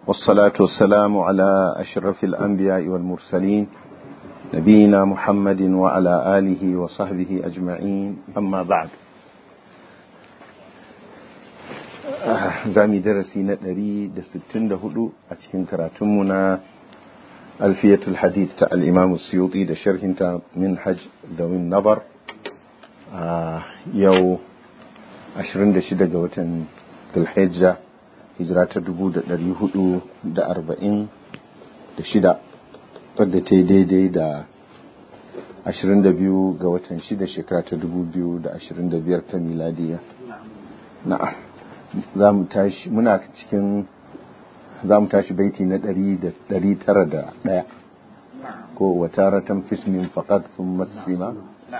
والصلاة والسلام على أشرف الأنبياء والمرسلين نبينا محمد وعلى آله وصحبه أجمعين أما بعد زامي درسي ندري دستين دهدو أتكين كراتمنا ألفية الحديث تاع الإمام السيوطي ده شرح انت منحج ذوي النظر آه يو ashirin da shida ga watan Dhulhijja hijira ta dubu da ɗari hudu da arba'in da shida wadda ta yi daidai da ashirin da biyu ga watan shida shekara ta dubu biyu da ashirin da biyar ta miladiya na'am za mu tashi muna cikin za mu tashi baiti na ɗari da ɗari tara da ɗaya ko wataratan fismin faƙad sun masima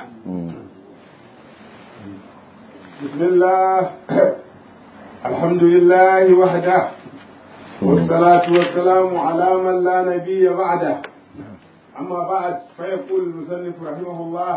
بسم الله الحمد لله وحده والصلاة والسلام على من لا نبي بعده أما بعد فيقول المصنف رحمه الله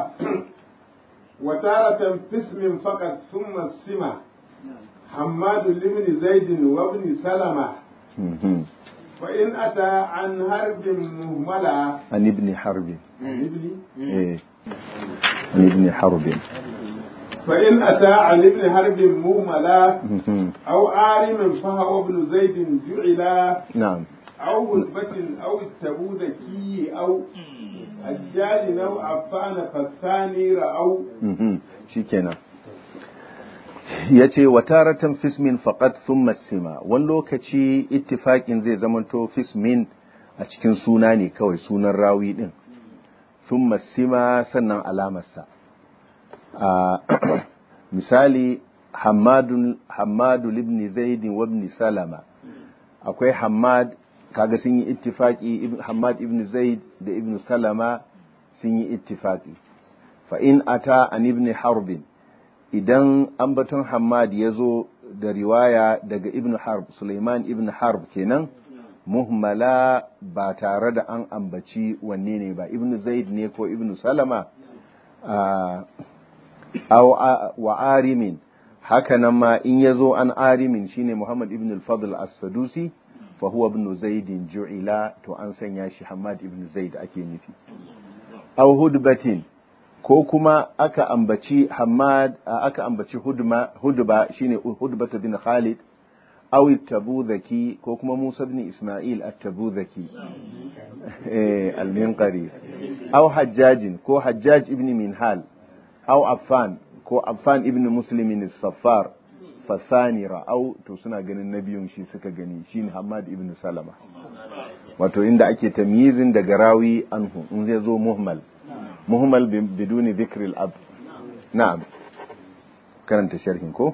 وتارة في اسم فقط ثم السمة حماد لابن زيد وابن سلمة وإن أتى عن هرب مهملة عن ابن حرب عن ابن إيه. عن ابن حرب فإن أتى عن ابن حرب مهملة أو عالم فهو ابن زيد جعلا نعم أو هلبة أو التبوذكي أو الجال أو عفان فالثاني رأوا shikenan ya ce wataratan fismin faqat thumma sima wani lokaci ittifaƙin zai zamanto fismin a cikin suna ne kawai sunan rawi din thumma sima sannan alamarsa misali hamadu libni zaidi wa ibn salama akwai hamad kaga sun yi ittifaki hamad ibn zaid da ibn salama sun yi ittifaki fa in ata an ibn harbin idan ambaton hamad ya zo da riwaya daga ibn harb suleiman ibn harb kenan muhmala ba tare da an ambaci wanne ne ba ibn zaid ne ko ibn salama aw wa arimin haka nan ma in yazo an arimin shine Muhammad ibn al-Fadl as-Sadusi fa huwa ibn Zaid ju'ila to an sanya shi Hamad ibn Zaid ake nufi aw hudbatin ko kuma aka ambaci Hamad aka ambaci hudma hudba shine hudbatu bin Khalid aw at-Tabuzaki ko kuma Musa ibn Isma'il at-Tabuzaki eh al-Minqari aw Hajjajin ko Hajjaj ibn Minhal أو عفان كو عفان ابن مسلم الصفار فثاني رأوا to suna ganin na biyun shi suka gani shine Hamad ibn Salama wato inda ake tamyizin daga rawi anhu in zai zo muhmal muhmal biduni dhikr al-ab na'am karanta sharhin ko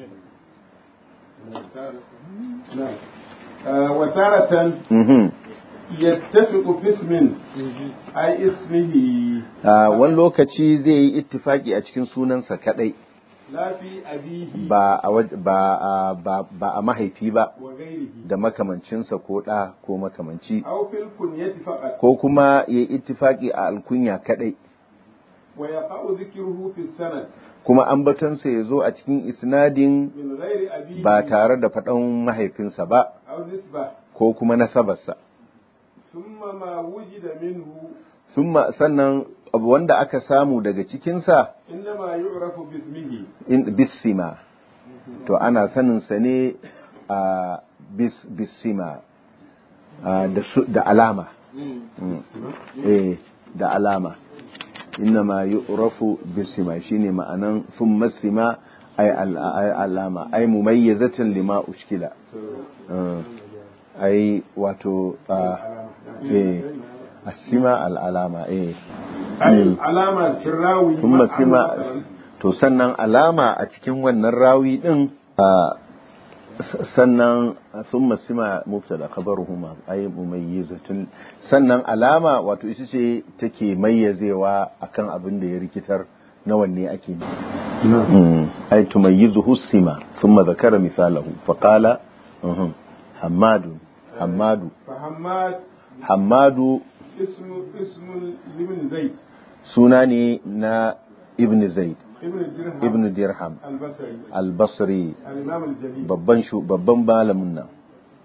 وتارة يتفق في اسم أي اسمه wani lokaci zai yi ittifaki a cikin sunansa kadai لا في أبيه ba a waj- ba a ba ba a mahaifi ba وغيره da makamancinsa ko ɗa ko makamanci أو في الكنية فقط ko kuma ya yi ittifaki a alkunya kadai ويقع ذكره في السند kuma ambatonsa ya zo a cikin isnadin من غير أبيه ba tare da faɗan mahaifinsa ba أو نسبة ko kuma nasabarsa ثم ما وجد منه Summa- sannan abu wanda aka samu daga cikinsa إنما يعرف باسمه in bisima to ana saninsa ne a bis bisima a, da su- da alama Mm. eh da alama innama yu'rafu bisima shine ma'anan thumma sima ay al- ay alama ay mumayyizatan lima ushkila Uh, ai wato uh, eh asima al alama eh أي علامة في الراوي thumma مثلا sima to sannan alama a cikin wannan rawi din uh, sannan thumma sima mubtada khabaruhuma ay mumayyizatun sannan alama wato ita ce take mayyazewa akan abin da ya rikitar na wanne ake ne ay tumayyizuhu sima thumma dhakara mithalahu faqala uhum, hammadu hammadu فحماد hammadu اسم اسم لابن زيد suna ne na ibn zaid ابن الدرهم ibn dirham البصري al-basri الإمام الجليل babban shu babban malamin nan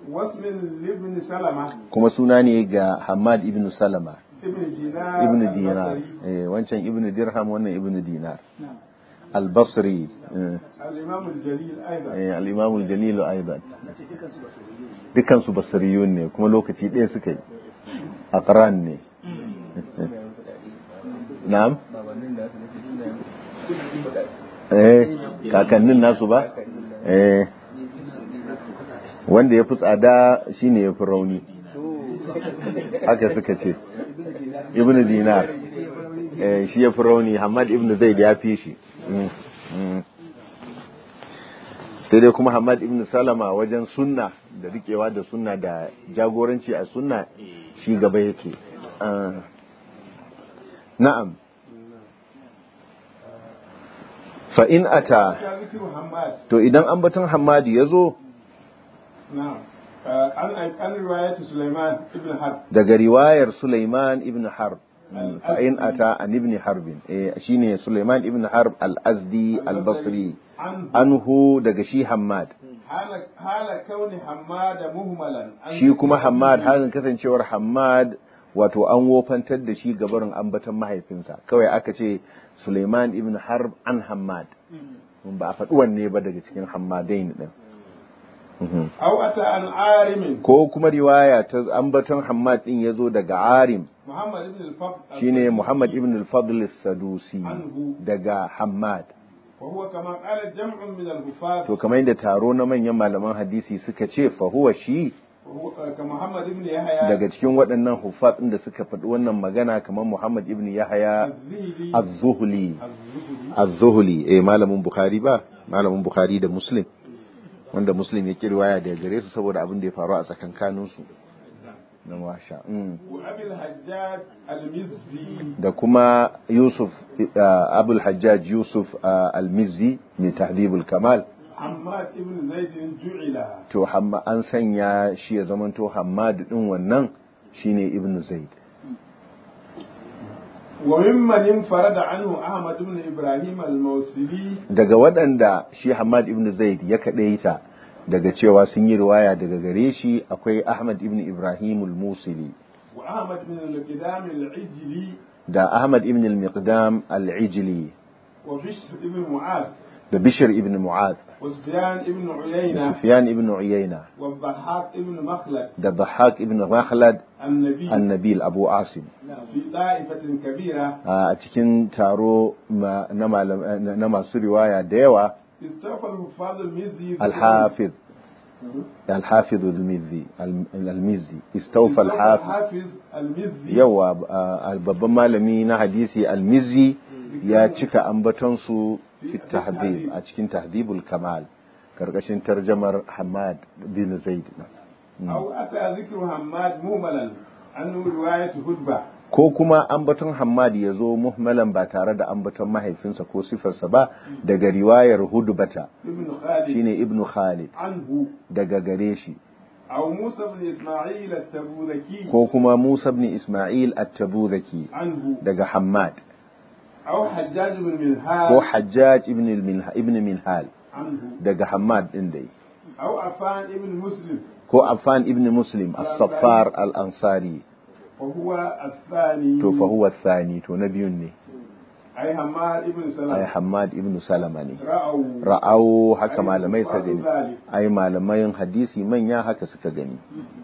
واسم لابن سلمة kuma suna ne ga Hamad ibn Salama ابن دينار ibn Dinar البصري. eh, wancan ibn Dirham wannan ibn Dinar al-Basri eh, الإمام الجليل أيضا eh, al-Imam al-Jalil aidan dukkan su basriyun ne kuma lokaci ɗaya suka yi aqran ne na'am eh kakannin nasu ba eh wanda ya fi tsada shine ya fi rauni haka suka ce ibn dinar eh shi ya fi rauni hamad ibn zaid ya fi shi Mm, mm. sai dai kuma hamad ibn salama wajen sunna da rikewa da sunna da jagoranci a sunna shi gaba yake Ah. na'am fa in ata كان ذكر حماد to idan ambaton hamadu ya zo نعم آه، عن عن رواية سليمان بن حرب daga riwayar Sulaiman ibn Harb Mm, fa in ata an ibn Harbin eh shine Sulaiman ibn Harb al-Azdi al-Basri عنه anhu daga shi Hammad حال حال كون حماد مهملا عن shi kuma Hammad halin kasancewar Hammad wato an wofantar da shi gabarin ambaton mahaifinsa kawai aka ce Sulaiman ibn Harb an Hammad Mm, ba a faɗi wanne ba daga cikin Hammadain din Mhm. أو أتى عن عارم ko kuma riwaya ta ambaton Hammad din yazo daga Arim محمد بن الفضل shine Muhammad ibn al-Fadl as-Sadusi Anhu. daga Hammad وهو كما قال جمع من الحفاظ to kamar yadda taro na manyan malaman hadisi suka ce fa huwa shi وهو كمحمد بن يحيى daga cikin waɗannan huffaz ɗin da suka faɗi wannan magana kamar Muhammad ibn Yahya الذهلي az-Zuhli الزهري az-Zuhli eh malamin Bukhari ba malamin Bukhari da Muslim wanda Muslim ya riwaya daga gare su saboda abin da ya faru a tsakankanin su na washa mm. وأبي الحجاج المزي da kuma Yusuf uh, Abul Hajjaj Yusuf uh, al-Mizzi mai tahdhibul kamal حماد بن زيد جعل to hamma an sanya shi ya zamanto Hammad din wannan shine Ibn Zaid وممن انفرد عنه أحمد بن إبراهيم الموصلي daga waɗanda shi Hamad ibn Zaid ya kaɗaita daga cewa sun yi riwaya daga gare shi akwai Ahmad ibn Ibrahim al-Musili وأحمد بن القدام العجلي da Ahmad ibn al-Miqdam al-Ijli وبشر بن معاذ da Bishr ibn Mu'adh وسفيان بن da عيينة Sufyan ibn Uyayna والضحاك بن مخلد da Dhahhak ibn Makhlad النبي an-Nabil Abu Asim في طائفة كبيرة a cikin taro ma- na malam- na masu riwaya da yawa استوفى الحفاظ المزي al-Hafiz al-Hafiz al-Mizzi al-Mizzi istawfa al-Hafiz الحافظ المزي yawa a babban malami na hadisi almizi ya cika ambatonsu fi tahdhib a cikin tahdhibul kamal karkashin tarjamar Hamad bin Zaid أو أتى ذكر حماد مهملا عنه رواية هدبة ko kuma ambaton Hammad ya zo muhmalan ba tare da ambaton mahaifinsa ko sifarsa ba daga riwayar Hudbata ابن خالد shine Ibn Khalid عنه daga gare shi أو موسى بن إسماعيل التبوذكي ko kuma Musa ibn Ismail at-Tabuzaki عنه daga Hammad أو حجاج بن ko منهال Hajjaj ibn al-Minha- ibn Minhal عنه daga Hammad din dai أو عفان بن مسلم ko Affan ibn Muslim as-Saffar al-Ansari وهو الثاني to fa huwa thani to na biyun ne أي حماد بن ai سلمة Hammad ibn Salama ne رأوا ra'au haka Ai, malamai suka babu gani zalik. ai malamai hadisi manya haka suka gani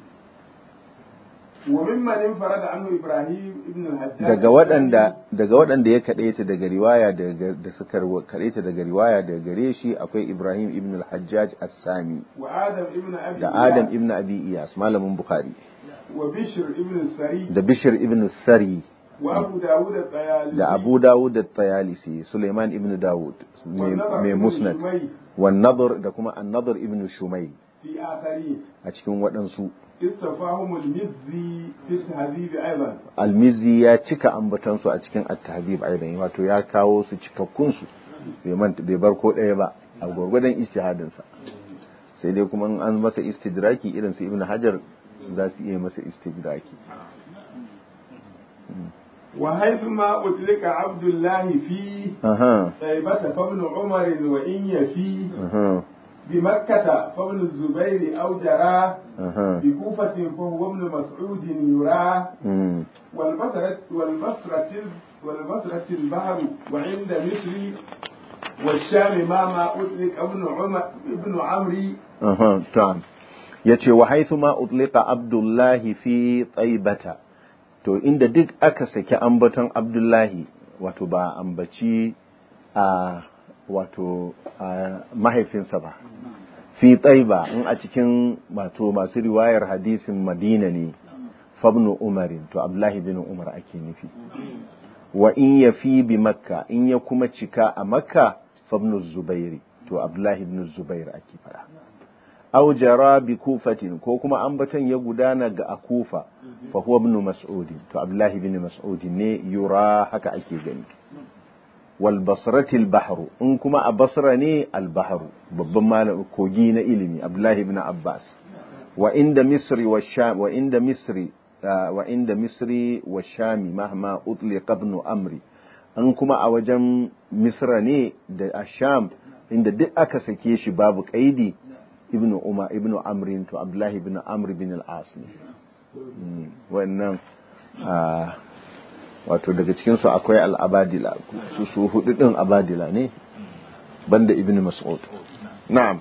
وممن انفرد عنه إبراهيم ابن الحجاج daga waɗanda daga waɗanda ya kadaita daga riwaya daga da suka rawa- kadaita daga riwaya daga gare shi akwai Ibrahim ibn al-Hajjaj as-Sami وآدم ابن أبي da إياس Adam ibn Abi Iyas malamin Bukhari وبشر ابن السري da Bishr ibn Sari وأبو داود الطيالسي da Abu Dawud at-Tayalisi Sulaiman ibn Dawud mai والنضر mai ابن musnad شميل wan nadhr da kuma an-nadhr ibn Shumayl في آخرين a cikin waɗansu استفاهم المزي في التهذيب أيضا almizi ya cika ambatansu a cikin at-tahdhib aidan wato ya kawo su cikakkun su bai manta bai bar ko ɗaya ba a gwargwadon ijtihadin sa sai dai kuma in an masa istidraki irin su ibnu hajar za su iya masa istidraki وحيثما أطلق عبد الله في aha طيبة فابن عمر وإن يفي aha بمكة فابن الزبير أو جراه aha بكوفة فهو ابن مسعود يراه mm. والبصرة والبصرة والبصرة البحر وعند مصر والشام ما ما أطلق ابن عمر ابن عمرو aha ta'am yace wa haythu ma utliqa abdullahi fi taibata to inda duk aka saki ambaton abdullahi wato ba ambaci a wato a mahaifinsa ba fi taiba in a cikin wato masu riwayar hadisin madina ne fabnu umarin to abdullahi bin umar ake nufi wa in ya fi bi makka in ya kuma cika a makka fabnu zubairi to abdullahi bin zubair ake fara aw jara bi kufatin ko kuma ambaton ya gudana ga akufa fa huwa ibn mas'ud to abdullahi bin mas'ud ne yura haka ake gani wal basrati al bahru in kuma a basra ne al bahru babban malam kogi na ilimi abdullahi bin abbas wa inda misri wa sham wa inda misri ah, wa inda misri wa shami mahma utliqa ibn amri an kuma a wajen misra ne da asham inda duk aka sake shi babu kaidi ibnu umar ibnu amrin to abdullahi ibn amr bin al-as ne Mm, wannan ah, wato daga cikin su akwai al-abadila su su hudu din abadila ne banda ibn mas'ud na'am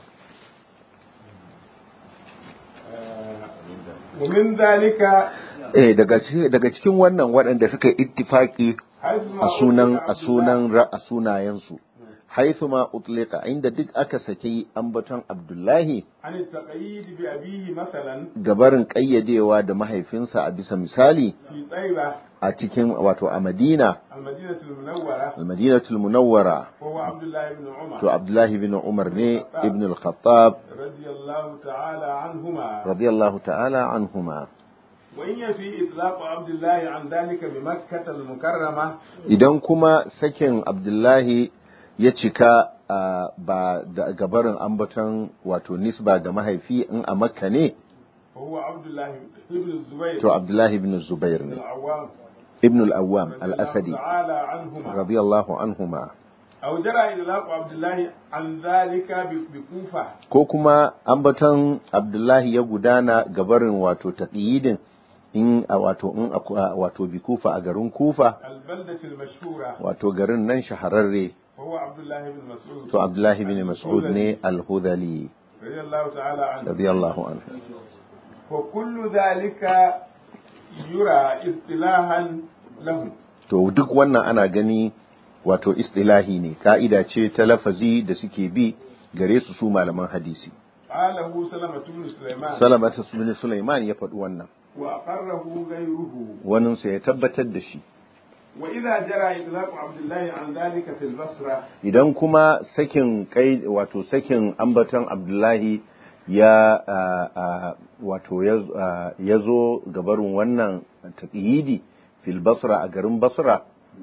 ومن ذلك eh daga cikin daga cikin wannan waɗanda suka yi ittifaki حيث a ما sunan أطلق a sunan ra- a sunayensu haithu ma utlika inda duk aka saki ambaton abdullahi عن التقييد بأبيه مثلا gabarin ƙayyadewa da mahaifinsa a bisa misali في طيبة a cikin wato a madina المدينة المنورة almadinatul munawwara وهو عبد الله بن عمر to abdullahi bin umar ne ibn al-khattab رضي الله تعالى عنهما radiyallahu ta'ala anhuma وإن في إطلاق عبد الله عن ذلك بمكة المكرمة idan kuma sakin abdullahi ya cika a, ba da gabarin ambaton wato nisba ga mahaifi in a makka ne فهو عبد الله بن الزبير to abdullahi bin zubair بن ne العوام ibn al-awwam رضي الله al-asadi تعالى عنهما radiyallahu anhuma أو جرى إطلاق عبد الله عن ذلك ب- بكوفة ko kuma ambaton abdullahi ya gudana gabarin wato taqyidin in a wato in a wato bi kufa a garin kufa البلدة المشهورة wato garin nan shahararre وهو عبد الله بن مسعود to abdullahi bin mas'ud ne al-hudhali رضي الله تعالى عنه radiyallahu anhu وكل ذلك يرى اصطلاحا له to duk wannan ana gani wato istilahi ne ka'ida ce ta lafazi da suke bi gare su su malaman hadisi قاله سلمة بن سليمان salamata bin sulaiman ya faɗi wannan وأقره غيره waninsa ya tabbatar da shi وإذا جرى إطلاق عبد الله عن ذلك في البصرة idan kuma sakin kai wato sakin ambaton abdullahi ya a, a, wato ya a, ya zo gabarin wannan taqyidi fil basra a garin basra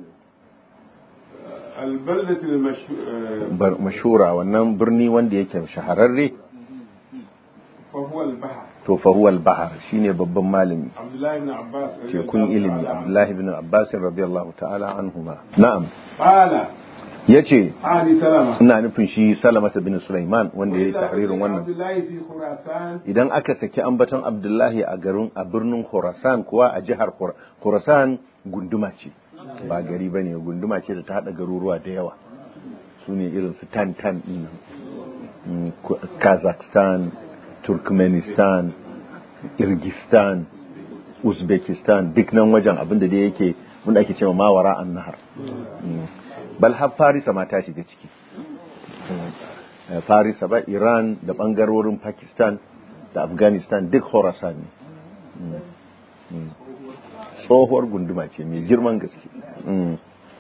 البلدة المشهورة bar- mashura wannan birni wanda yake shahararre فهو البحر to fa huwa al-bahr shine babban malami عبد الله بن عباس رضي tekun الله ilimi تعالى عنه. abdullahi ibn abbas radiyallahu ta'ala anhuma na'am قال yace عادي سلمة ina nufin shi salamata bin sulaiman wanda yayi وإذا tahririn أطلق wannan عبد الله في خراسان idan aka saki ambaton abdullahi a garin a birnin khurasan kuwa a jihar Khur- khurasan gunduma ce ba gari bane gunduma ce da ta hada garuruwa da yawa su ne irin su tantan din nan. Mm, Ku- kazakhstan turkmenistan kirgistan uzbekistan duk nan wajen abinda da yake wanda ake cewa mawara an nahar Mm. bal har farisa ma ta shiga ciki Eh, farisa ba iran da bangarorin pakistan da afghanistan duk khorasan ne Mm. Mm. tsohuwar gunduma ce mai girman gaske Mm.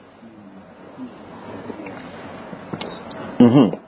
Mhm.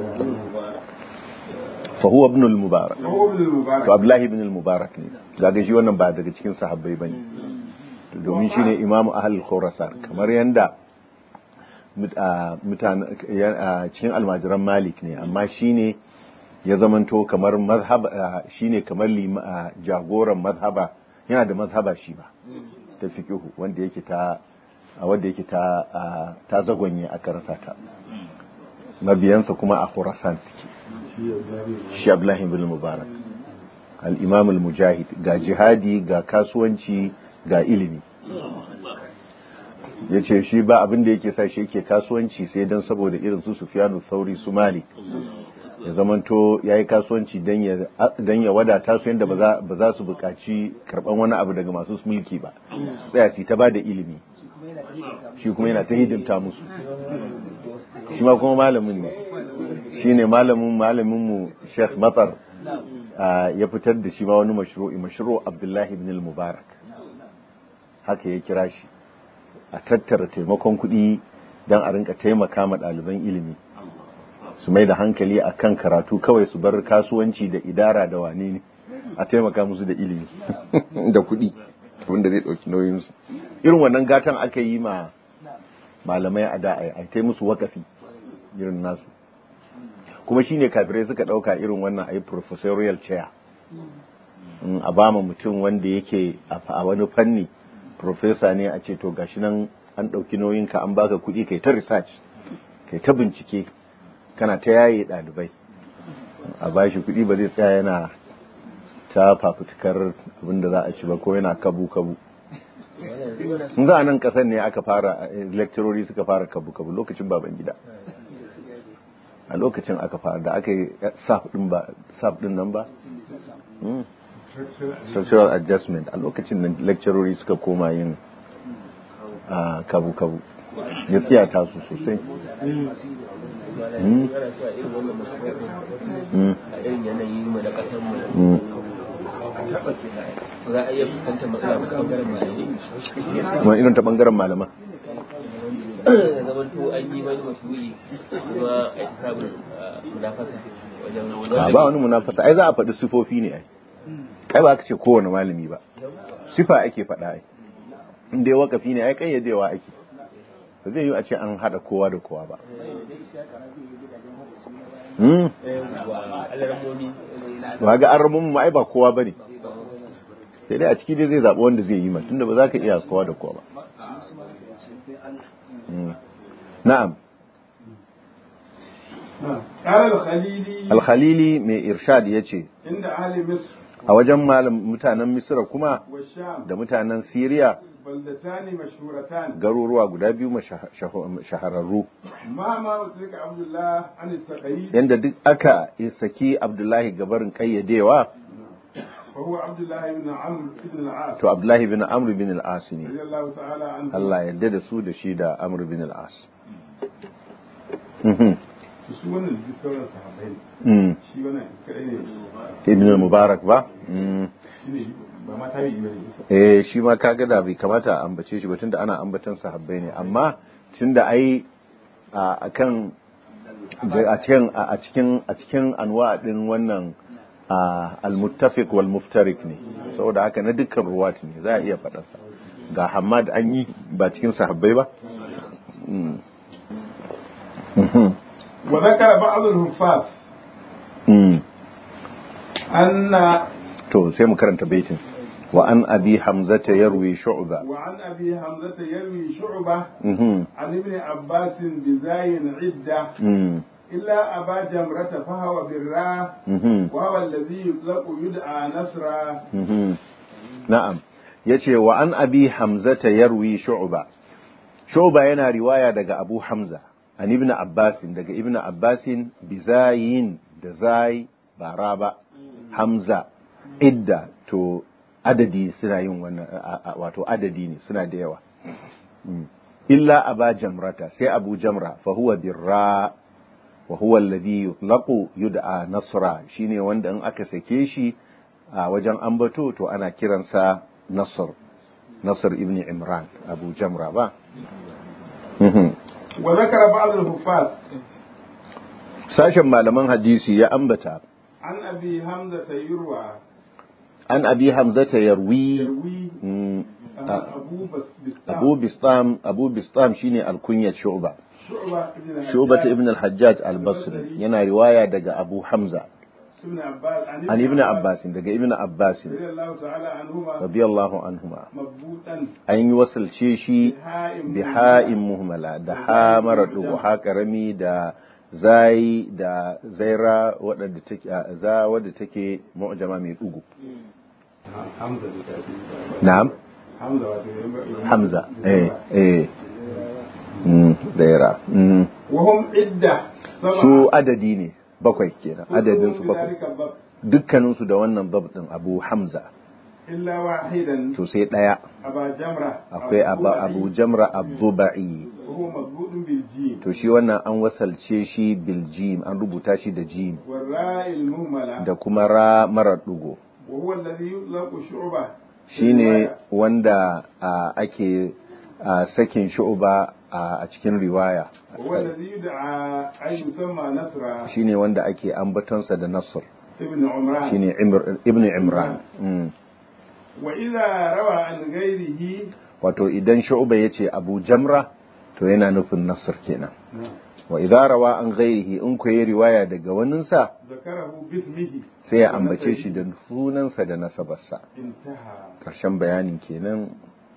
fa huwa ibn al-mubarak وهو ابن to المبارك abdullahi ibn al-mubarak ne gaga shi wannan ba daga cikin sahabbai bane to domin shine imamu ahlul khurasan kamar yanda mut- a, mutane ya- a, cikin almajiran malik ne amma shine ya zamanto kamar mazhab a, shine kamar lima- a, jagoran mazhaba yana da mazhaba shi ba ta fiqhu wanda yake ta a wanda yake ta a, ta zagonye aka rasa ta mabiyansa kuma a khurasan suke shi abdullahi ibn mubarak al-imam al-mujahid ga jihadi ga kasuwanci ga ilimi ya ce shi ba abin da yake sa shi yake kasuwanci sai don saboda irin su sufiyanu sauri su malik ya zamanto ya yi kasuwanci don ya wadata su yadda ba za su buƙaci karɓan wani abu daga masu mulki ba tsaya su ta ba da ilimi shi kuma yana ta hidimta musu shi ma kuma malamin ne shi ne malamin malaminmu sheikh matsar ya fitar da shi ma wani mashru'i mashru abdullahi ibn mubarak haka ya kira shi a tattara taimakon kuɗi don a rinka taimaka ma ɗaliban ilimi su mai da hankali a kan karatu kawai su bar kasuwanci da idara da wane ne a taimaka musu da ilimi da kuɗi wanda zai ɗauki nauyinsu irin wannan gatan aka yi ma malamai a da a ta musu wakafi irin nasu kuma shine kafirai suka ɗauka irin wannan a yi professorial chair a ba mutum wanda yake a wani fanni professor ne a ce to gashi nan an ɗauki nauyinka an baka kuɗi kai ta research kai ta bincike kana ta yaye ɗalibai a bashi kuɗi ba zai tsaya yana ta fafutukar abinda za a ci ba ko yana kabu-kabu sun za a nan ƙasar ne aka fara lecturori suka fara kabu-kabu lokacin baban gida a lokacin aka fara da aka yi saf ɗin nan ba structural adjustment a lokacin nan lecturori suka koma yin kabu-kabu ya tsiyata su sosai za a iya fuskantar matsala ta bangaren malamai kuma irin ta bangaren malama da zaman to an yi wani mashuri kuma a yi sabon munafasa wajen ba wani munafasa ai za a faɗi sifofi ne ai kai ba ka ce kowane malami ba sifa ake faɗa ai in dai wakafi ne ai kayyadewa ake ba zai yi a ce an haɗa kowa da kowa ba ba ga an ramu mu ai ba kowa ba ne sai dai a ciki dai zai zaɓi wanda zai yi ma tunda ba za ka iya kowa da kowa ba na'am قال الخليلي alkhalili mai irshad ya ce عند أهل مصر a wajen malam mutanen misira kuma والشام da mutanen siriya بلدتان مشهورتان garuruwa guda biyu masha- shaho- shahararru ما ما أدرك عبد الله عن التقييد yadda duk aka saki abdullahi gabarin kayyadewa وهو عبد الله بن عمرو بن العاص to abdullahi bin amr bin al-as ne رضي الله تعالى عنه Allah yadda da su da shi da amr bin al-as Mhm. su wannan duk sauran sahabbai ne Mm. shi wannan kadai ne ibn al-mubarak ba Mm. shi ne ba ma tabi'i bane eh shi ma kaga da bai kamata a ambace shi ba tunda ana ambatan sahabbai ne amma tunda ai a akan a cikin a cikin a cikin anwa din wannan a, al-muttafiq wal muftarik ne saboda haka na dukkan ruwat ne za a iya faɗar sa ga Hammad an yi ba cikin sahabbai ba Mm. Mhm. وذكر بعض الحفاظ Mm. أن to sai mu karanta baitin wa an abi hamzata yarwi shu'ba وعن أبي حمزة يروي شعبة mhm عن ابن عباس بزاي عدة mm إلا أبا جمرة فهو بالراء mhm وهو الذي يطلق يدعى نصرا Mhm. Na'am, ya ce wa an abi Hamzata yarwi shu'ba. Shu'ba yana riwaya daga Abu Hamza, an ibn Abbasin, daga ibn Abbasin bizayin da zai bara ba, Hamza, idda, to adadi suna yin wannan, a- a- wato adadi ne suna da yawa. Mm. Illa aba jamrata, sai Abu Jamra, fa huwa birra wa huwa alladhi yutlaqu yud'a nasra shine wanda in aka sake shi a wajen ambato to ana kiransa nasr nasr ibn imran abu jamra ba Mhm. وذكر بعض الحفاظ sashen malaman hadisi ya ambata عن أبي حمزة يروى an abi hamzata yarwi يروي mm, a- أبو بس abu bistam abu bistam shine alkunyat shu'ba شعبة ابن shu'ba ibn al-hajjaj al-basri yana riwaya daga abu hamza ابن عباس عن an ibn abbas daga ibn abbas رضي الله تعالى عنهما radiyallahu anhuma مضبوطا an yi wasalce shi بهاء biha'in muhmala da ha mara dugu ha karami da zai da zaira wadda take za wadda take mu'jama mai dugu hamza da tafi na'am hamza wato hamza eh eh mm zaira mm wa hum idda sab'a su adadi ne bakwai kenan adadin su kulluhum bakwai bidhalika dhab, dukkanin su da wannan dab din Abu Hamza illa wahidan to sai daya aba jamra akwai Abu, Abu Jamra Abdubai wa huwa madbudun bil jim to shi wannan an wasalce shi bil jim an rubuta shi da jim wal ra'il muhmala da kuma ra marar dugo wa huwa alladhi yutlaqu shu'ba shine wanda a, ake a, sakin shu'ba a, a cikin riwaya wa huwa alladhi yud'a ay yusamma nasra shine wanda ake ambatonsa da Nasr ibn umran shine Imr, Ibn Imran mm. wa idha rawa an ghayrihi wato idan shu'ba yace Abu Jamra to yana nufin Nasr kenan wa idza rawa an ghairihi in ku yi riwaya daga waninsa zakarahu bismihi sai ya ambace shi da sunansa da nasabarsa intaha karshen bayanin kenan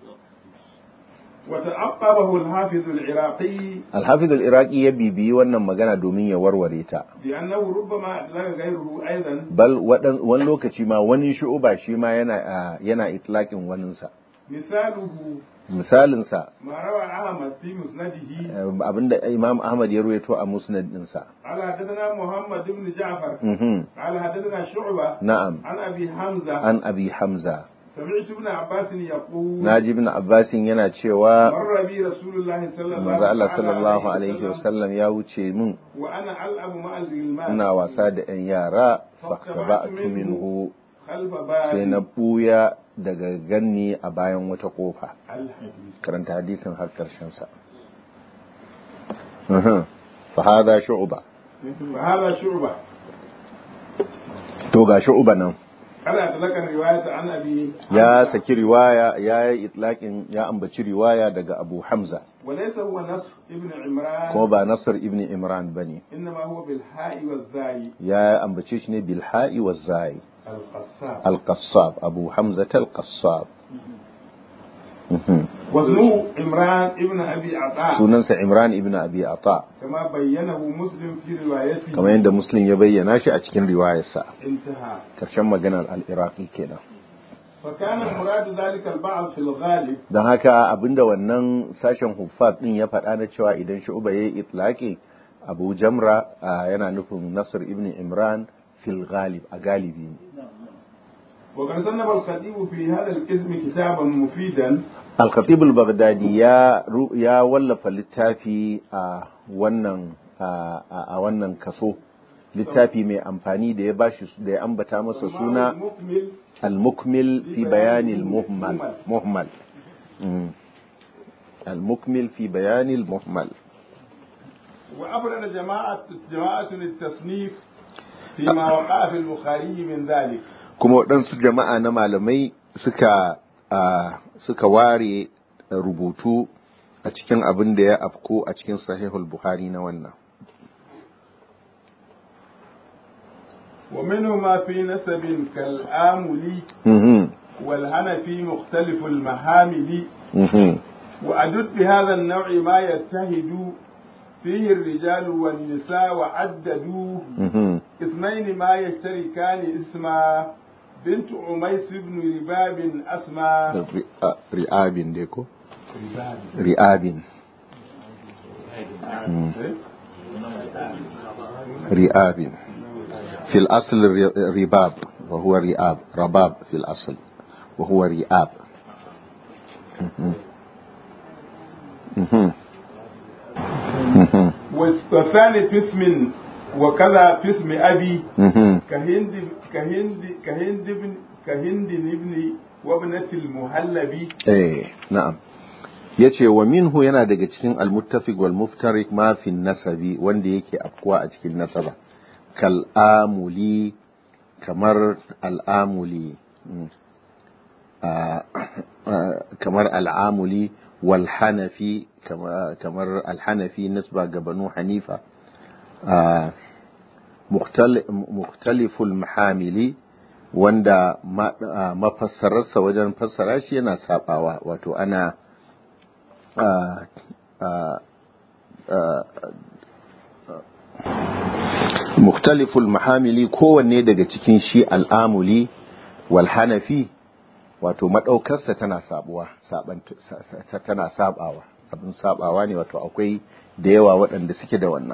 وتعقبه الحافظ العراقي Al-Hafiz al-Iraqi ya bibiyi wannan magana domin ya warware ta بأنه ربما أطلق غيره أيضا bal wadan- wani lokaci ma wani shu'uba shi ma yana ah, yana itlaqin waninsa مثاله misalinsa ما روى أحمد في مسنده eh, abinda Imam Ahmad ya ruwaito a musnad dinsa قال حدثنا محمد بن جعفر mhm قال حدثنا شعبة na'am عن أبي حمزة an abi hamza سمعت ابن عباس يقول naji ibn abbasin yana cewa مر بي رسول الله صلى الله manzo Allah تعالى sallallahu عليه alaihi وسلم wasallam ya wuce min وأنا ألعب مع الغلمان ina wasa da yan yara faktaba'tu minhu خلف sai na باب buya daga ganni a bayan wata kofa الحديث karanta hadisin har karshen sa Mhm. fa hada shu'ba فهذا شعبة to ga shu'ba nan قال أطلق الرواية عن أبي ya حمزة. saki riwaya ya yi itlaqin ya ambaci riwaya daga Abu Hamza وليس هو نصر ابن عمران kuma ba Nasr ibn Imran bane إنما هو بالحاء والزاي ya ambace shi ne bil ha'i waz zai القصاب al-qassab Abu Hamza al-qassab Mhm. واسمه عمران ابن أبي عطاء sunansa Imran ibn Abi Ata كما بينه مسلم في روايته kamar yadda Muslim ya bayyana shi a cikin riwayarsa انتهى karshen maganar al-Iraqi kenan فكان مراد ذلك البعض في الغالب don haka abinda wannan sashen huffaz din ya faɗa na cewa idan shu'ba yayi itlaqi Abu Jamra ah, yana nufin Nasr ibn Imran fil ghalib a galibi ne وقد صنف الخطيب في هذا القسم كتابا مفيدا Al-Khatib al-Baghdadi ya ru- ya wallafa littafi a wannan a a wannan kaso littafi mai amfani da ya bashi da ya ambata masa suna مكمل al-mukmil fi bayani al-muhmal muhmal Mm. al-mukmil fi bayani al-muhmal وأفرد جماعة جماعة التصنيف فيما وقع في البخاري من ذلك kuma waɗansu jama'a na malamai suka a, suka ware rubutu a cikin abin da ya afko a cikin sahihul buhari na wannan ومنهما في نسب كالآملي Mhm, والهنفي مختلف المحامل mhm. وأدد بهذا النوع ما يتهد فيه الرجال والنساء وعددوا Mhm. اثنين ما يشتركان اسما بنت عميس بن رباب أسمى Ri- a- ri'abin dai ko ri'abin Mm. ri'abin في الأصل الر- رباب وهو رئاب رباب في الأصل وهو رئاب مهم. مهم. مهم. والثاني في اسم وكذا في اسم أبي مهم. كهند كهند كهند بن كهند ابن وابنة المهلبي eh na'am yace wa minhu yana daga cikin almuttafiq wal muftarik ma fi nasabi wanda yake afkuwa a cikin nasaba kal amuli kamar al'amuli mm. Ah, ah, kamar al'amuli wal hanafi kama- kamar al-hanafi nisba ga banu hanifa Ah, mukhtal- mukhtaliful mahamili wanda ma- ah, mafassararsa wajen fassara shi yana sabawa wato ana ah, ah, ah, muktaliful mahamili kowanne daga cikin shi al'amuli wal hanafi wato madaukarsa tana sabuwa tana sabawa abin sabawa ne wato akwai da yawa waɗanda suke da wannan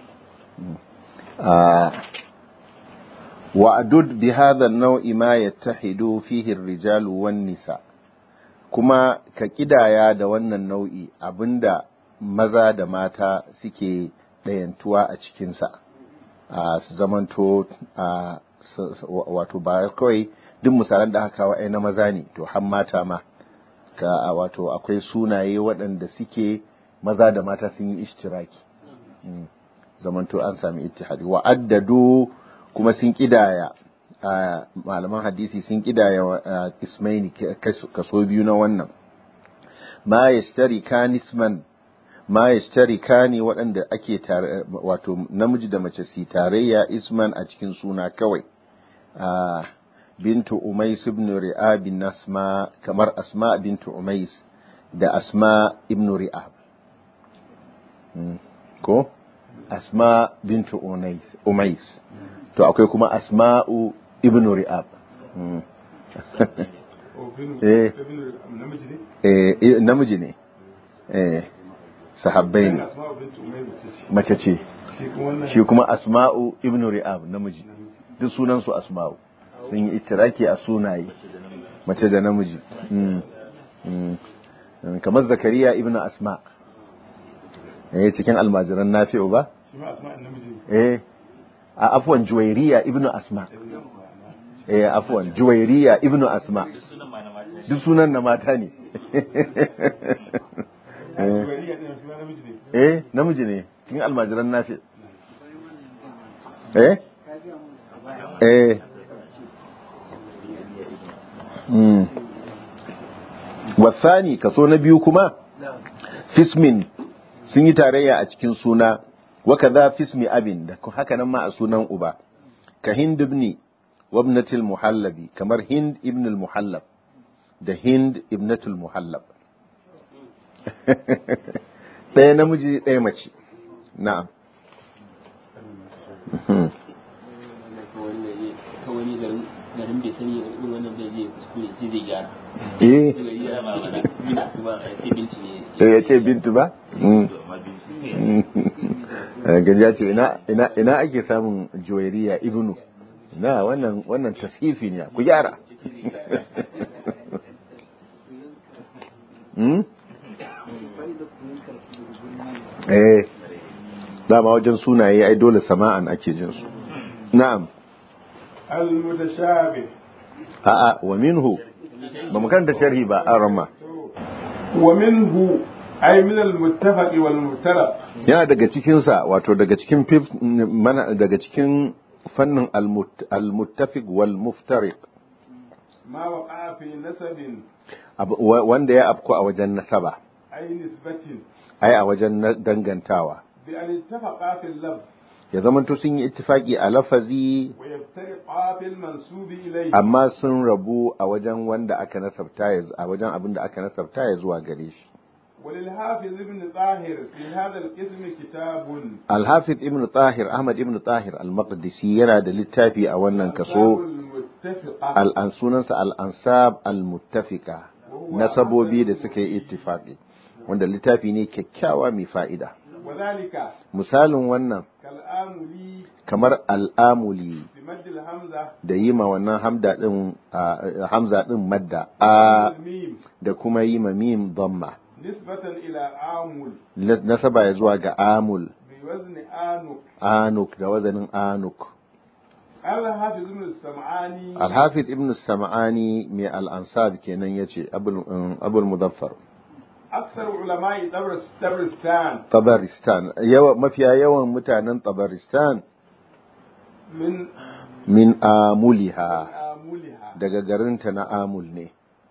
wa'adud bi hadha an-naw'i ma yattahidu fihi ar-rijalu wan-nisa kuma ka kidaya da wannan nau'i abinda maza da mata suke ɗayantuwa a cikinsa a su zamanto a wato ba kawai duk misalan da aka kawo ai na maza ne to har mata ma ka wato akwai sunaye waɗanda suke maza da mata sun yi ishtiraki zamanto an sami ittihadi wa addadu kuma sun kidaya malaman hadisi sun kidaya ismaini kaso biyu na wannan ma yashtari kanisman ma yashtari kani waɗanda ake tare wato namiji da mace su tarayya isman a cikin suna kawai bintu umais ibn ri'ab bin asma kamar asma bintu umais da asma ibn ri'ab ko asma bintu umais to akwai kuma asma'u ibn ri'ab eh eh namiji ne eh sahabbai ne mace ce shi kuma asma'u ibn ri'ab namiji duk sunan su asma'u sun yi itiraki a sunaye mace da namiji kamar zakariya ibn asma eh cikin almajiran nafi'u ba eh a afwan juwairiya ibn asma eh afwan juwairiya ibn asma duk sunan na mata ne eh namiji ne cikin almajiran nafi eh eh mm wasani kaso na biyu kuma fismin sun yi tarayya a cikin suna wakaza fismi abin da haka nan ma a sunan uba ka hind ibn wabnatil muhallabi kamar hind ibn al-muhallab da hind ibnatul muhallab ɗaya namiji ɗaya mace na'am garin bai sani irin wannan bai zai kuskure sai zai gyara eh ya ce bintu ba gajiya ce ina ake samun juwairiya ibnu na wannan wannan tasifi ne ku gyara eh dama wajen sunaye ai dole sama'an ake jin su na'am المتشابه a'a wa minhu ba mu karanta sharhi ba an rama ومنه أي من المتفق والمختلف yana daga cikin sa wato daga cikin fif- mana daga cikin fannin almut- almuttafiq wal muftariq ما وقع في نسب Abu- wa- wanda ya afku a wajen nasaba أي نسبة ai a wajen na- dangantawa بأن اتفقا في اللفظ ya zamanto sun yi ittifaki a lafazi ويفترقا في المنسوب إليه amma sun rabu a wajen wanda aka nasabta ya a wajen abin da aka nasabta ya zuwa gare shi وللحافظ ابن طاهر في هذا القسم كتاب Al-Hafiz Ibn Tahir Ahmad Ibn Tahir Al-Maqdisi yana da littafi a wannan kaso المتفقة al'an sunansa Al-Ansab Al-Muttafiqa nasabobi da suka yi ittifaqi wanda littafi ne kyakkyawa mai fa'ida وذلك misalin wannan كالآملي kamar al'amuli بمد الهمزة da yi ma wannan hamda din a- hamza din madda a والميم da kuma yi ma mim dhamma نسبة إلى آمل nasaba ya zuwa ga amul بوزن آنك anuk da wazanin anuk قال حافظ ابن السمعاني Al-Hafiz Ibn Sam'ani mai al-Ansab kenan yace Abul um, Abul Muzaffar أكثر علماء دبرس- دبرستان Tabaristan yawa mafiya yawan mutanen Tabaristan من min amuliha آملها daga garinta na Amul ne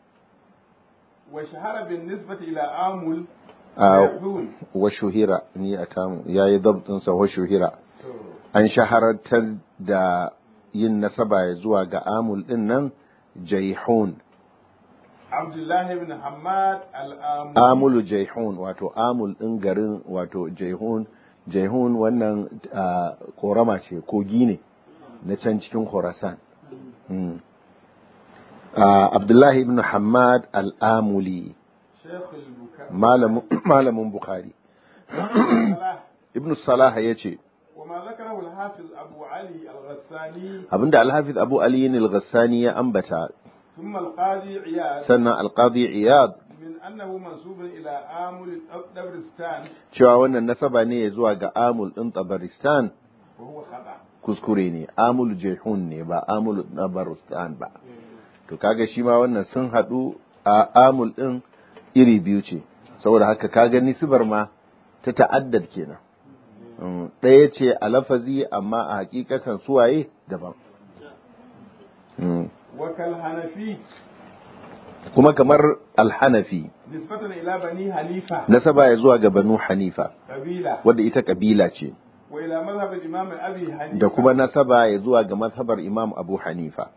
وشهر بالنسبة إلى آمل a يحون wa shuhira ni a tamu yayi dabtin sa wa shuhira an shaharantar da yin nasaba ya zuwa ga Amul din nan Jaihun عبد الله بن حماد الآمل Amulu Jaihun wato Amul din garin wato Jaihun jaihun wannan ah, korama ce kogi ne na can cikin khorasan Mm. Ah, abdullahi ibn hamad al'amuli شيخ البكاء malamin malamin bukhari صلاح ibn salah ya ce وما ذكره الحافظ أبو علي الغساني abinda alhafiz abu aliyin al-ghassani ya ambata ثم القاضي عياض sannan alqadi iyad من أنه منسوب إلى آمل دبرستان cewa wannan nasaba ne zuwa ga amul din tabaristan وهو خطأ kuskure ne amul jehun ne ba amul tabaristan ba to kaga shi ma wannan sun hadu a amul din iri biyu ce saboda haka kaga nisbar ma ta ta'addad kenan Mm, ɗaya ce a lafazi amma a hakikatan suwaye daban Mm. وكالحنفي kuma kamar alhanafi نسبة إلى بني حنيفة nasaba ya zuwa ga banu hanifa قبيلة wadda ita kabila ce وإلى مذهب الإمام أبي حنيفة da kuma nasaba ya zuwa ga mazhabar imam abu hanifa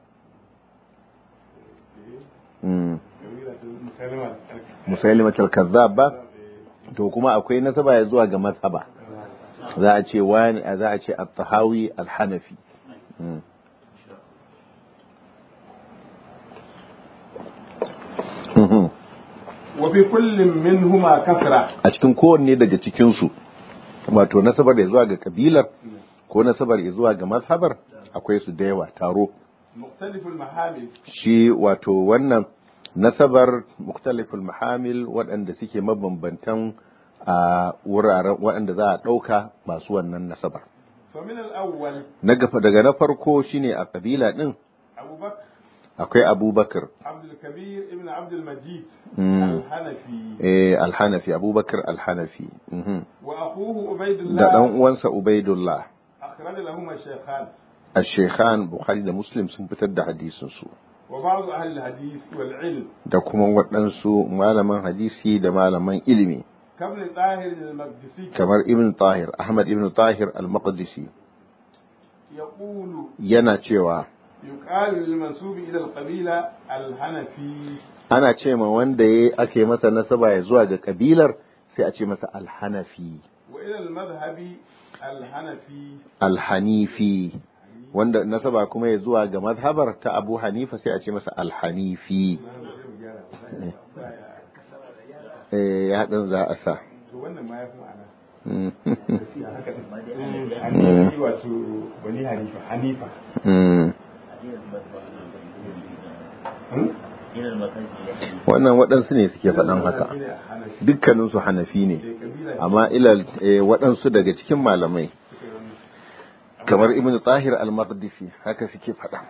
Mm. قبيلة مسلمة musailimat al-kazzab ba to kuma akwai nasaba ya zuwa ga mazhaba za a ce wani za a ce at-tahawi al-hanafi Mm. Mhm. وفي كل منهما كثرة a cikin kowanne daga cikinsu wato nasabar ya zuwa ga kabilar ko nasabar ya zuwa ga mazhabar akwai su da yawa taro مختلف المحامل shi wato wannan nasabar muktaliful mahamil waɗanda suke mabambantan a wuraren waɗanda za a ɗauka masu wannan nasabar فمن الأول na gafa daga na farko shine a kabila ɗin أبو بكر akwai abubakar عبد الكبير ابن عبد المجيد مم. الحنفي eh, alhanafi abubakar alhanafi mhm. وأخوه عبيد da ɗan الله uwansa ubaidullah أخرج لهما الشيخان al-shekhan bukhari da muslim sun fitar da hadisinsu وبعض أهل الحديث والعلم da kuma waɗansu malaman hadisi da malaman ilimi كابن طاهر المقدسي kamar ibn tahir ahmad ibn tahir al-maqdisi يقول yana cewa يقال للمنسوب إلى القبيلة الحنفي ana ce ma wanda ya ake masa nasaba ya zuwa ga kabilar sai a ce masa alhanafi وإلى المذهب الحنفي alhanifi wanda nasaba kuma ya zuwa ga mazhabar ta abu hanifa sai a ce masa alhanifi eh ya haɗin za a sa to wannan ma ya fi ma'ana Mm. haka hanifi wato bani hanifa hanifa Mm. Hmm? wannan waɗansu ne suke faɗan haka Shine hanafi dukkaninsu hanafi ne Eh, kabila amma ilal eh, waɗansu daga cikin malamai kamar ibn tahir al-maqdisi haka suke faɗa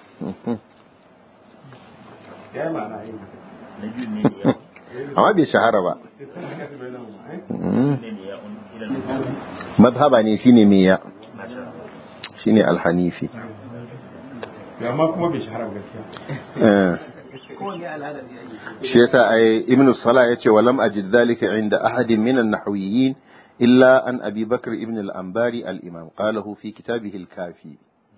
ya yi ma'ana yin haka amma bai shahara ba ita haka su bai nan ma eh? Mm. mazhaba ne shine me ya shine al-hanifi Ya amma kuma bai shahara ba gaskiya Eh. shi yasa ai ibn salah yace walam ajid dhalika inda ahadin min an-nahwiyyin illa an abi bakr ibn al-anbari al-imam qalahu fi kitabihi al-kafi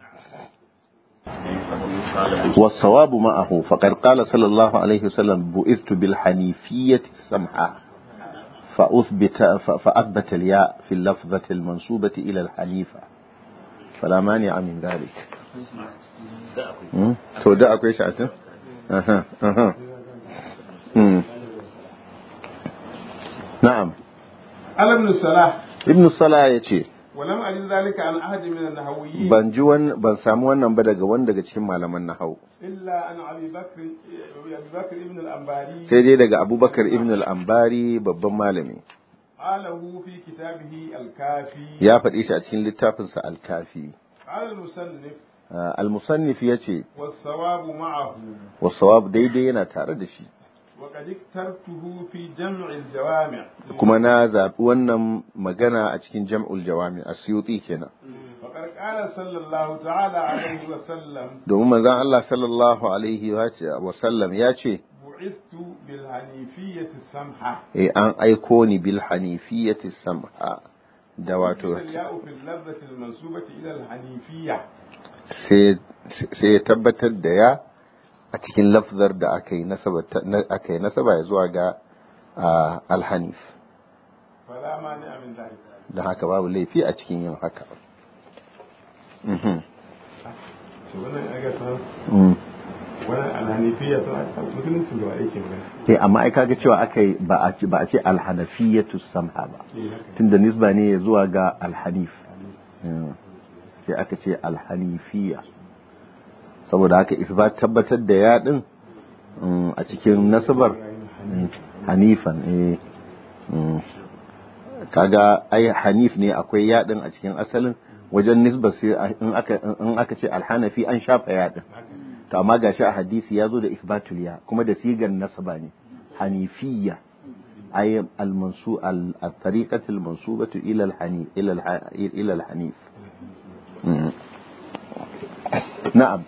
والصواب معه فقد قال صلى الله عليه وسلم بعثت بالحنيفية السمحة فأثبت ف- فأثبت الياء في اللفظة المنسوبة إلى الحنيفة فلا مانع من ذلك مم. تو ده أكوي شعتين أها أها مم. نعم على ابن الصلاح ابن الصلاة يتي ولم أجد ذلك عن أحد من النهويين ban ji wan ban samu wannan ba daga wani daga cikin malaman nahau إلا عن أبي بكر أبي بكر ابن الأنباري sai dai daga abubakar ibn al-ambari babban malami قاله في كتابه الكافي ya faɗi shi a cikin littafinsa al-kafi قال المصنف Ah, al-musannif ya ce والصواب معه wasawab daidai yana tare da shi وقد اخترته في جمع الجوامع kuma na zaɓi wannan magana a cikin jam'ul jawami a siyuti kenan فقد قال صلى الله تعالى عليه وسلم domin manzon Allah sallallahu alaihi wa sallam ya ce بعثت بالحنيفية السمحة eh an aiko ni bil hanifiyati samha da wato الياء في اللفظة المنسوبة إلى الحنيفية sai sai ya tabbatar da ya a cikin lafzar da aka yi nasaba na- aka yi nasaba ya zuwa ga ah, al-hanif فلا مانع من ذلك da haka babu laifi a cikin yin haka Mhm. to wannan aga san Mm. wannan alhanifiya sun aka musulunci gaba yake magana Eh, amma ai kaga cewa aka yi ba a ce ba a ce alhanafiyatu samha ba eh haka tunda nisba ne zuwa ga alhanif Mm. sai aka ce alhanifiya saboda haka isbat tabbatar da yaɗin mm, a cikin nasabar mm, hanifan eh mm. kaga ai hanif ne akwai yaɗin a cikin asalin wajen nisba sai a- in aka in aka ce alhanafi an shafa yaɗin to amma gashi a hadisi ya zo da isbatul ya kuma da sigar nasaba ne hanifiyya ay al-mansu al-tariqatu al-mansubatu ila al-hanif ila al- ila al-hanif Mm. na'am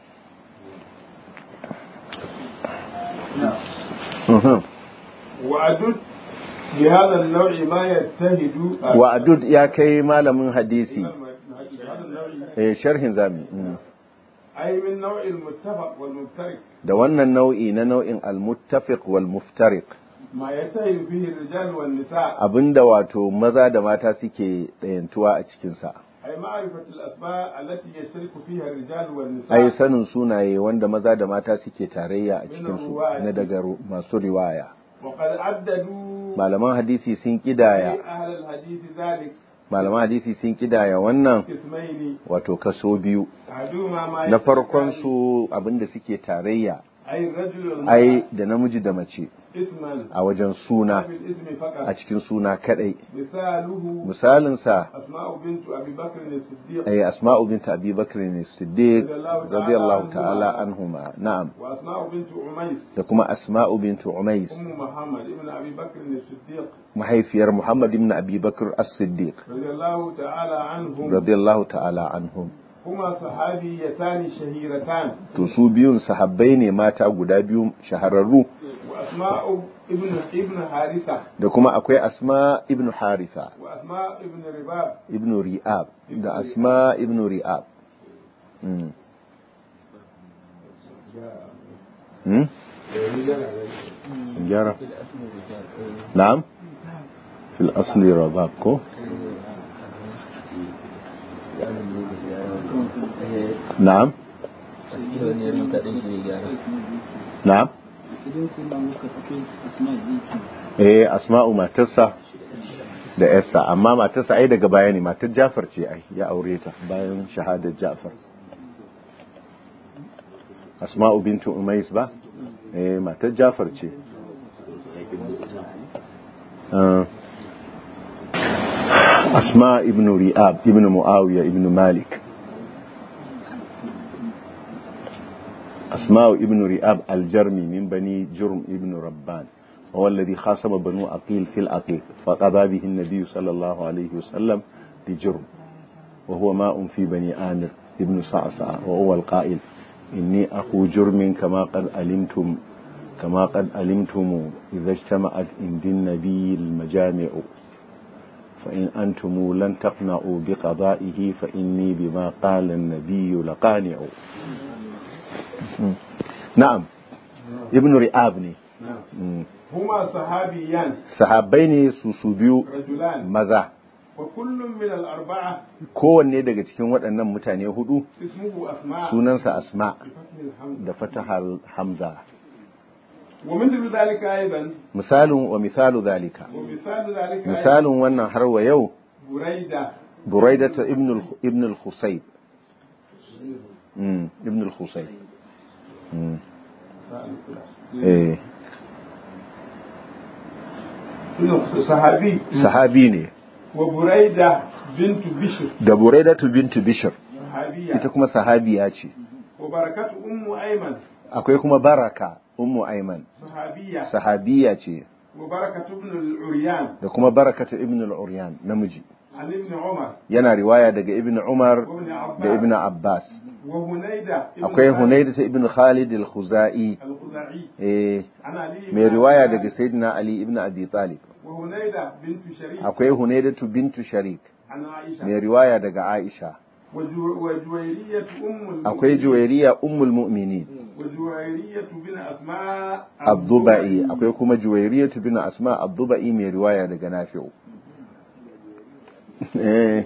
Mhm. وأدد بهذا النوع ما يتهد wa'adud ya kai malamin hadisi بهذا النوع eh sharhin zami Mm. أي من نوع المتفق والمفترق da wannan nau'i na nau'in al-muttafiq wal muftariq ما يتهد فيه الرجال والنساء abinda wato maza da mata suke ɗayantuwa a cikinsa أي معرفة الأسماء التي يشترك فيها الرجال ai والنساء sanin sunaye wanda maza da mata suke tarayya a cikinsu na daga ru- masu riwaya وقد عددوا malaman hadisi sun kidaya في أهل الحديث ذلك malaman hadisi sun kidaya wannan قسمين wato kaso biyu أحدهما ما na يشترك farkon فيه su abinda suke tarayya أي الرجل ai والمرأة da namiji da mace اسما a wajen suna في الاسم a فقط cikin suna kadai مثاله misalinsa أسماء بنت أبي بكر الصديق ai asma'u bint abi bakr ne siddiq radiyallahu ta'ala anhuma na'am وأسماء بنت عميس da kuma asma'u bint umais أم محمد ابن أبي بكر الصديق mahaifiyar muhammad ibn abi bakr as-siddiq رضي الله تعالى عنهم radiyallahu ta'ala anhum هما صحابيتان شهيرتان to su biyun sahabbai ne mata guda biyu shahararru وأسماء ابن ابن حارثة da kuma akwai asma ibn haritha وأسماء ابن رباب ibn ri'ab da asma ibn ri'ab mm. Hmm? gyara na'am fil asli rabab ko na'am Ila wani ya rubuta ɗin shi ne gyara. na'am idan sai ba muka fito asma'i yake eh asma'u matarsa da yarsa amma matarsa ai daga baya ne matar Jafar ce ai ya aure ta bayan shahadar Jafar asma'u bintu umais ba eh matar Jafar ce Ah. asma ibn ri'ab ibn muawiya ibn malik أسماء ابن رئاب الجرمي من بني جرم ابن ربان هو الذي خاصم بنو عقيل في العقيق فقضى به النبي صلى الله عليه وسلم بجرم وهو ماء في بني آمر ابن صعصع وهو القائل إني أخو جرم كما قد علمتم كما قد علمتم إذا اجتمعت عند النبي المجامع فإن أنتم لن تقنعوا بقضائه فإني بما قال النبي لقانع na'am ibn ri'ab ne Mm. هما صحابيان sahabbai ne su su biyu رجلان maza وكل من الأربعة kowanne daga cikin waɗannan mutane hudu اسمه أسماء sunansa asma بفتح الحمد da fatahar hamza ومثل ذلك أيضا misalin wa misalu zalika ومثال ذلك أيضا misalin wannan har wa yau بريدة buraidata ibn al- ibn al-khusayb Mm, ibn al-khusayb Mm. eh صحابي sahabi ne وبريدة بنت بشر da buraidatu bintu bishr صحابية ita kuma sahabiya ce وبركة أم أيمن akwai kuma baraka ummu aiman صحابية sahabiya ce وبركة ابن العريان da kuma barakatu ibn al-uryan namiji عن ابن عمر yana riwaya daga ibn umar وابن da ibn عباس abbas وهنيدة ابن akwai خالد hunayda ibn khalid al-khuzai الخزاعي eh عن علي بن mai riwaya أبي daga sayyidina ali ibn abi talib وهنيدة بنت شريك akwai hunayda bintu sharik عن عائشة mai riwaya daga aisha وجو- وجويرية أم akwai المؤمنين juwairiya ummul mu'minin وجويرية بن أسماء abdubai akwai kuma juwairiya bin asma abdubai mai riwaya daga nafi'u eh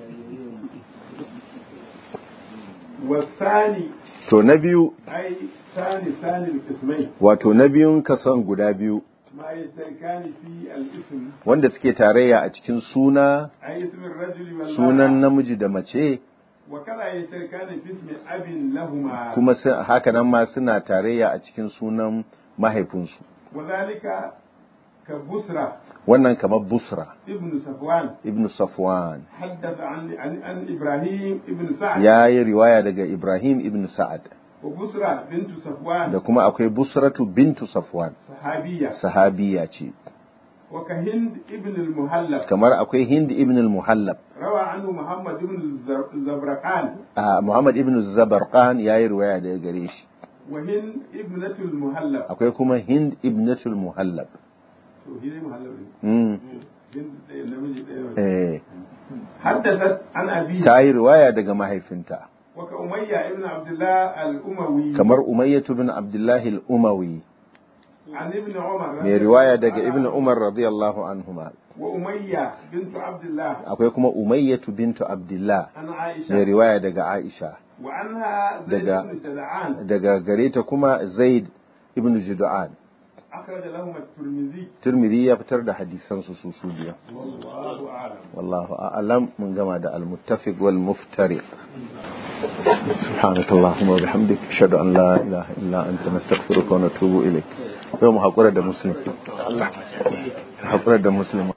والثاني to na biyu أي ثاني ثاني القسمين wato na biyun kason guda biyu ما يشتركان في الاسم wanda suke tarayya a cikin suna أي اسم الرجل sunan والمرأة namiji da mace وكذا يشتركان في اسم أب لهما kuma su- haka nan ma suna tarayya a cikin sunan mahaifinsu وذلك كبسرة wannan kamar busra ابن صفوان ibn safwan حدث عن عن, عن إبراهيم ابن سعد ya yi riwaya daga ibrahim ibn sa'ad وبسرة بنت da صفوان kuma akwai busratu bintu safwan صحابية sahabiya ce وكهند ابن المهلب kamar akwai hind ibn al-muhallab روى عنه محمد بن الزر- الزبرقان Ah, muhammad ibn zabarqan ya yi riwaya daga gare shi وهند ابنة المهلب akwai kuma hind ibnatul muhallab to shi ne muhallab ne Mm, hind ɗaya namiji ɗaya mace. eh, حدثت عن أبيه ta yi riwaya daga mahaifinta وكأمية ابن عبد الله الأموي kamar umayyatu bin abdullahi al-umawi عن ابن عمر mai riwaya daga ibn umar radiyallahu anhuma وأمية بنت عبد الله akwai kuma umayyatu bintu abdullah عن mai عائشة riwaya daga aisha وعنها زيد دقا- بن جدعان daga gare ta kuma zaid ibn judu'an أخرج لهما الترمذي turmidi ya fitar da hadisan su su su biyu والله أعلم wallahu a'lam mun gama da al-muttafiq wal muftariq سبحانك اللهم وبحمدك اشهد ان لا اله الا انت نستغفرك ونتوب اليك يوم حقره da muslim حقره da muslim